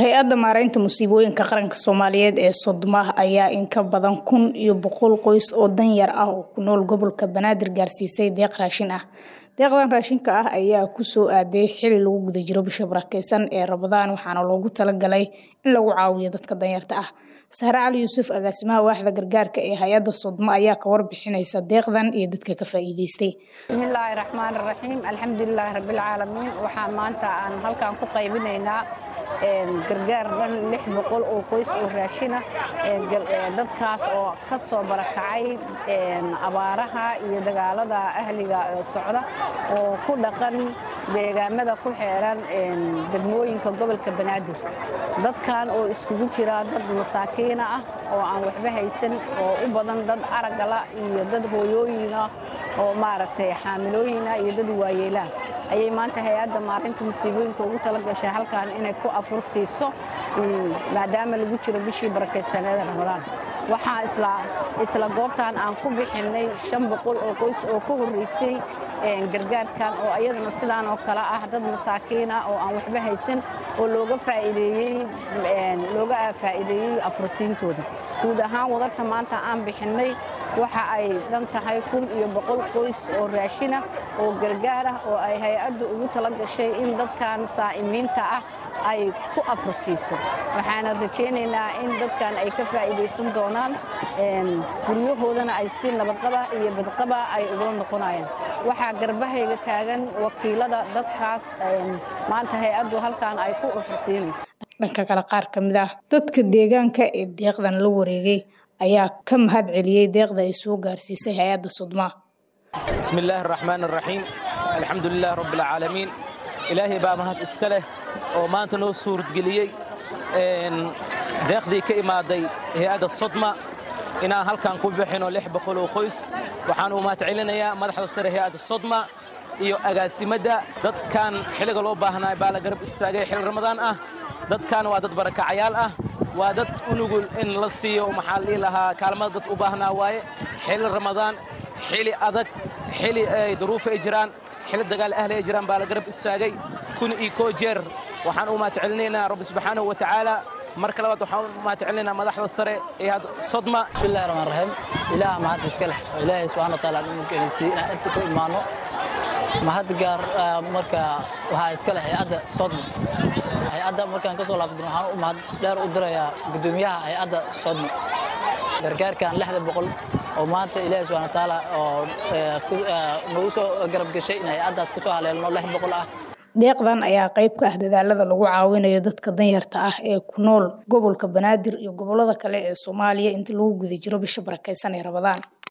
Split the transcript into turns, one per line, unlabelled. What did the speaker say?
hay-adda maareynta musiibooyinka qaranka soomaaliyeed ee sodma ayaa in ka badan kun iyo boqol qoys oo danyar ah oo ku nool gobolka banaadir gaarsiisay deeq raashin ah deeqdan raashinka ah ayaa kusoo aaday xili lagu guda jiro bisha barakeysan ee rabadaan waxaana loogu talagalay in lagu caawiyo dadka danyarta ah sahre cali yuusuf agaasimaha waaxda gargaarka ee hay-adda sodma ayaa ka warbixinaysa deeqdan iyo dadka ka faa'iideystay
bismillaahi raxmaan raxiim alxamdulilaahi rabbilcaalamiin waxaa maanta aan halkan ku qaybinaynaa gargaar dhan lix boqol oo qoys oo raashina dadkaas oo ka soo barakacay abaaraha iyo dagaalada ahliga socda oo ku dhaqan deegaamada ku xeeran degmooyinka gobolka banaadir dadkan oo iskugu jira dad masaakiina ah oo aan waxba haysan oo u badan dad aragala iyo dad hooyooyina oo maaragtay xaamilooyina iyo dad waayeelaan ayay maanta hay-adda maarinta musiibooyinka ugu tala gashay halkan inay ku afur siiso maadaama lagu jiro bishii barakaysaneeda ramadaan waxaa isla goobtan aan ku bixinnay shan boqol oo qoys oo ka horreysay gargaarkan oo iyadana sidaan oo kale ah dad masaakiina oo aan waxba haysan oo looga faa'iideeyey looga faa'iideeyey afursiintooda guud ahaan wadarta maanta aan bixinnay waxa ay dhan tahay kun iyo boqol qoys oo raashina oo gargaar ah oo ay hay-addu ugu tala gashay in dadkan saa'imiinta ah ay ku afursiiso waxaana rajaynaynaa in dadkan ay ka faa'iidaysan doonaan guryahoodana ay si nabadqaba iyo badqaba ay ugula noqonayaan waxaa garbahayga taagan wakiilada dadkaas maanta hay-addu halkan ay ku afursiinayso
dhanka kale qaar ka mid ah dadka deegaanka ee deeqdan la wareegay ayaa ka mahad celiyey deeqda ay soo gaarsiisay hay-adda sudma
bismi illaahi araxmaan araxiim alxamdulilahi rabbialcaalamiin ilaahay baa mahad iska leh oo maanta noo suuradgeliyey deeqdii ka imaaday hay-adda sodma inaan halkan ku bixino lix boqol oo qoys waxaan u mahad celinayaa madaxda sare hay-adda sodma iyo agaasimadda dadkan xilliga loo baahnaa baa la garab istaagay xilli ramadaan ah dadkan waa dad barakacayaal ah waa dad unugul in la siiyo maxaa la dhihi lahaa kaalmada dad u baahnaa waaye xilli ramadaan xili adag xili ay duruufa ay jiraan xili dagaal ahli ay jiraan baa la garab istaagay kun iyo koo jeer waxaan u mahad celinaynaa rabbi subxaanahu wa tacaala marka labaad waxaan u mahad celinaynaa madaxda sare ee had sodma
bismillahi raxmaan raxiim ilaah mahad iska leh oo ilaahay subxana wa taala imarkeenaysiiy inaan inta ku imaano mahad gaar marka waxaa iska leh hay-adda sodma hay-adda markaan ka soo laabtay waxaan u mahad dheer u dirayaa guddoomiyaha hay-adda sodma gargaarkan lixda boqol oo maanta ilaahay subxana wa taala oo nagu soo garab gashay in hay-addaas ka soo haleelno lix boqol ah
deeqdan ayaa qayb ka ah dadaalada lagu caawinayo dadka danyarta ah ee ku nool gobolka banaadir iyo gobolada kale ee soomaaliya inta lagu guda jiro bisha barakeysan ee rabadaan